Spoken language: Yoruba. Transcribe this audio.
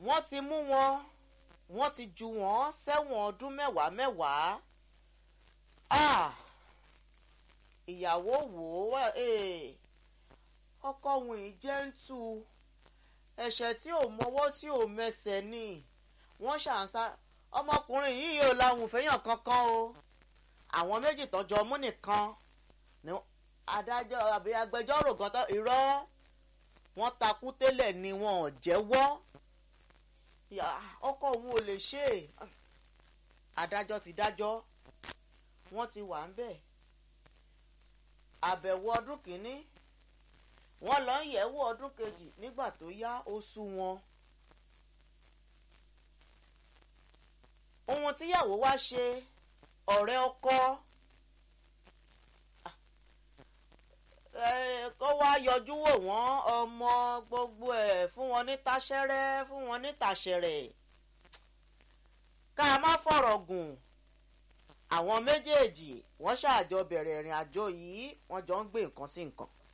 wọ́n ti mú wọn wọ́n ti ju wọ́n sẹ́wọ̀n ọdún mẹ́wàá mẹ́wàá ìyàwó wò ó ọkọ òun yìí jẹ́ ń tu ẹ̀ṣẹ̀ tí ò mọwọ́ tí ò mẹsẹ̀ ni wọ́n ṣàǹsá ọmọkùnrin yìí yóò láwùn fẹ́yàn kankan o àwọn méjì tọ́jọ́ mú nìkan ni adájọ́ àbí agbẹjọ́rò kan tó irọ́ wọ́n takú tẹ́lẹ̀ ni wọn ò jẹ́wọ́ ọkọ òun ò lè ṣe é adájọ́ ti dájọ́ wọ́n ti wà ń bẹ̀ àbẹ̀wò ọdún kìíní wọ́n lọ ń yẹ̀wò ọdún kejì nígbà tó yá ó sú wọn. ohun tíyàwó wá ṣe ọ̀rẹ́ ọkọ kó wá yọjú wò wọ́n ọmọ gbogbo ẹ̀ fún wọn ní taṣẹ́rẹ́ fún wọn ní tàṣẹ̀rẹ̀ ká má fọ̀rọ̀ gùn àwọn méjèèjì wọ́n ṣàjọ bẹ̀rẹ̀ ìrìn àjò yìí wọ́n jọ ń gbé nǹkan sí nǹkan.